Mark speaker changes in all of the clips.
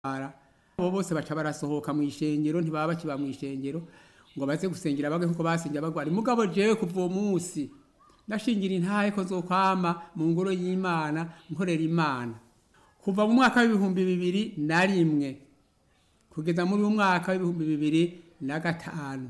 Speaker 1: bara abo bose baca barasohoka mu ishengero ntibaba bakiba mu ishengero ngo baze gusengera bage nkuko basengera bagwara mugabo jewe kuva uwo munsi ndashingira intahe ko nzokwama mu ngoro y'imana nkorera imana kuva mu mwaka w'ibihumbi bibiri na rimwe kugeza muri uyu mwaka w'ibihumbi bibiri na gatanu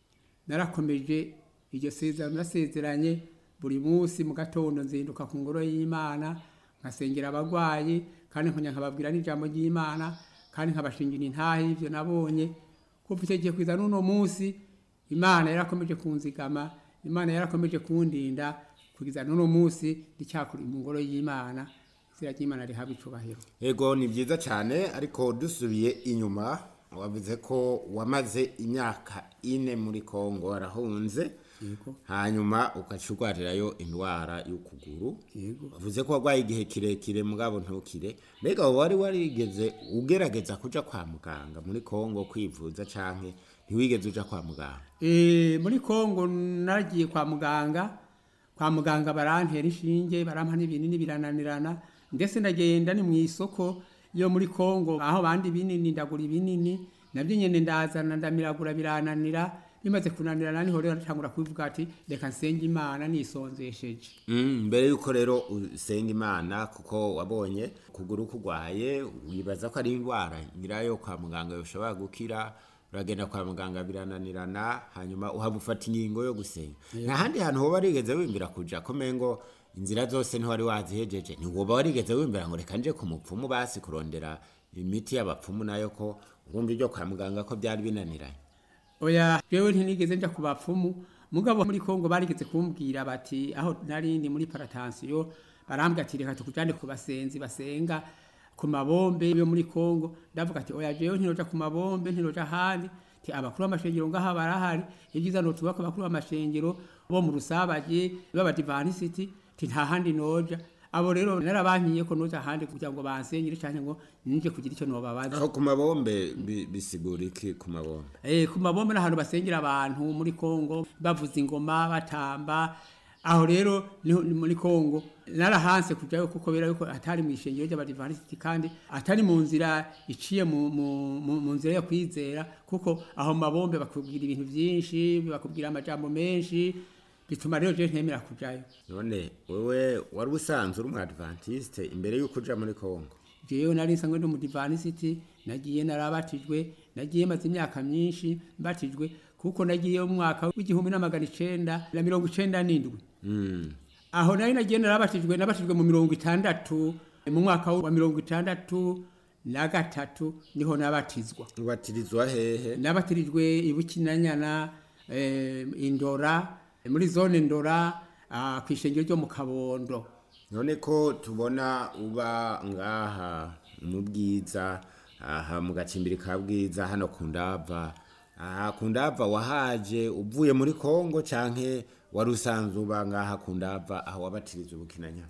Speaker 1: narakomeje iryo sezerano nasezeranye buri munsi mu gatondo nzinduka ku ngoro y'imana nkasengera abagwayi kandi nkongera nkababwira n'ijambo ry'imana kandi nkabashingira intahe y'ivyo nabonye kuva icyo gihe kwiza n'uno munsi imana yarakomeje kunzigama imana yarakomeje kundinda kugeza n'uno munsi ndicyakuri mu ngoro y'imana izina ry'imana rihabwa icubahiro
Speaker 2: Ego ni byiza cyane ariko dusubiye inyuma wavuze ko wamaze imyaka ine muri Kongo warahunze
Speaker 1: yego
Speaker 2: hanyuma ugaca urwarirayo indwara y'ukuguru
Speaker 1: yego
Speaker 2: wavuze ko warwaye igihe kirekire mugabo ntukire mbega wari warigeze ugerageza kuja kwa muganga muri Kongo kwivuza canke ntiwigeze uja kwa muganga
Speaker 1: Eh, muri Kongo nagiye kwa muganga kwa muganga barantera inshinge barampa n'ibinini birananirana ndetse ndagenda ni mu isoko yo muri Kongo aho bandi binini ndagura ibinini nabyo nyene ndazana ndamiragura birananira bimaze kunanirana niho rero natangura kubivuga ati reka nsenge imana nisonzesheje
Speaker 2: Mm, mbere yuko rero usenga imana kuko wabonye kuguru kugwaye wibaza ko ari indwara nyirayo kwa muganga yoshobora gukira uragenda kwa muganga birananirana hanyuma uhaba ufata ingingo yo gusenga nta handi hantu hoba warigeze wimbira kuja komeye ngo inzira zose ntiwari wazihejeje ntiwoba warigeze wimbira ngo reka nje ku mupfumu basi kurondera imiti y'abapfumu nayo ko urumva ibyo kwa muganga ko byari binaniranye
Speaker 1: oya jewe ntinigeze nja ku bapfumu mugabo muri Kongo barigeze kumbwira bati aho narindi muri paratansiyo barambwira ati reka tukujane ku basenzi basenga ku mabombe yo muri Kongo ndavuga ati oya jewe ntinoja ku mabombe ntinoja ahandi ti abakuru b'amashengero ngaha barahari ibyiza notuba ku bakuru b'amashengero bo mu rusabaje b'abadivanisiti ti nta handi noja abo rero narabankiye ko noja ahandi kugira ngo bansenyere canke ngo nije kugira ico nobabaza
Speaker 2: aho ku mabombe bi- bisigura iki ku mabombe
Speaker 1: Eh, ku mabombe n'ahantu basengera abantu muri Kongo bavuza ingoma batamba aho rero niho ni muri Kongo narahanse kujayo kuko bera yuko atari mu ishengero ry'abadivantisiti kandi atari mu nzira iciye mu, mu, mu, mu nzira yo kwizera kuko aho mu mabombe bakubwira ibintu byinshi bakubwira amajambo menshi bituma rero je ntemera kujayo
Speaker 2: none wewe wari usanzwe uri umwadventiste imbere y'uko uja muri kongo
Speaker 1: jewe nari nsanzwe ndi umudivanisiti nagiye narabatijwe nagiye maze imyaka myinshi mbatijwe kuko nagiye mu mwaka w'igihumbi n'amagana icenda na mirongo icenda n'indwi
Speaker 2: Mm.
Speaker 1: aho nari nagiye narabatijwe nabatijwe mu mirongo itandatu mu mwaka wa mirongo itandatu na gatatu niho nabatizwa
Speaker 2: ubatirizwa hehe
Speaker 1: nabatirijwe ibukinanyana eh, indora muri zone ndora ah, kw'ishengero ryo mu kabondo
Speaker 2: none ko tubona uba ngaha mu bwiza aha mu gacimbiri ka bwiza hano ku ndava aha ku ndava wahaje uvuye muri kongo canke wari usanzwe uba ngaha ku ndava aho wabatirizwa ubukinanya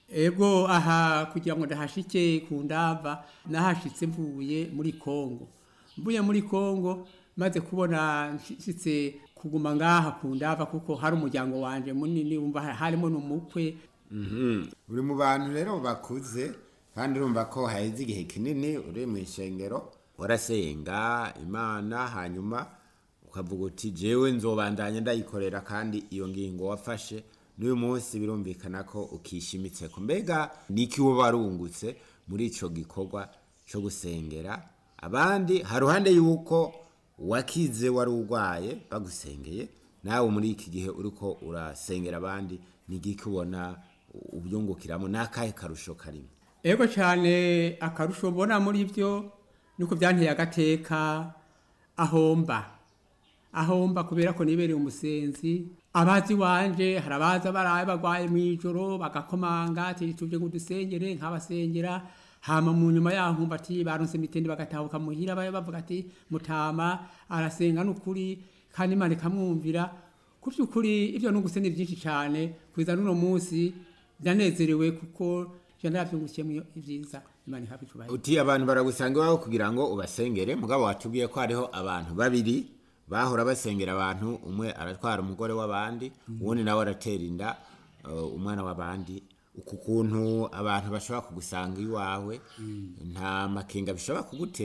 Speaker 1: Ego aha kugira ngo ndahashike ku ndava nahashitse mvuye muri Kongo. Mvuye muri Kongo maze kubona nshitse kuguma ngaha ku ndava kuko hari umuryango wanje munini wumva ha- harimo n'umukwe
Speaker 2: Mhm. uri mu bantu rero bakuze kandi urumva ko haheze igihe kinini uri mu ishengero warasenga imana hanyuma ukavuga uti jewe nzobandanya ndayikorera kandi iyo ngingo wafashe n'uyu munsi birumvikana ko ukishimitse ko mbega niki wowe warungutse muri ico gikorwa co gusengera abandi haruhande yuko wakize wari urwaye bagusengeye nawe muri iki gihe uriko urasengera abandi ni igiki ubona ubyungukiramo n'akahe karusho karimo
Speaker 1: Ego cyane akarusho mbona muri byo nuko byanteye agateka ahomba ahomba kubera ko nibereye umusenzi abazi wanje hari abaza baraye bagwaye mu ijoro bagakomanga ati tuje ngo dusengere nk'abasengera hama mu nyuma yaho nkumva ati baronse mitende bagatahuka muhira baye bavuga ati mutama arasenga n'ukuri kandi imana ikamwumvira ku by'ukuri ibyo nunguse ni byinshi cyane kwiza n'uno munsi ndanezerewe kuko je naravyungukiyemo ibyiza imana ihabwa icubahiro
Speaker 2: uti abantu baragusanga iwawe kugira ngo ubasengere mugabo watubwiye ko hariho abantu babiri bahora basengera abantu umwe aratwara umugore w'abandi uwundi nawe aratera inda uh, umwana w'abandi uku kuntu abantu bashobora kugusanga iwawe nta makenga bishobora kugutera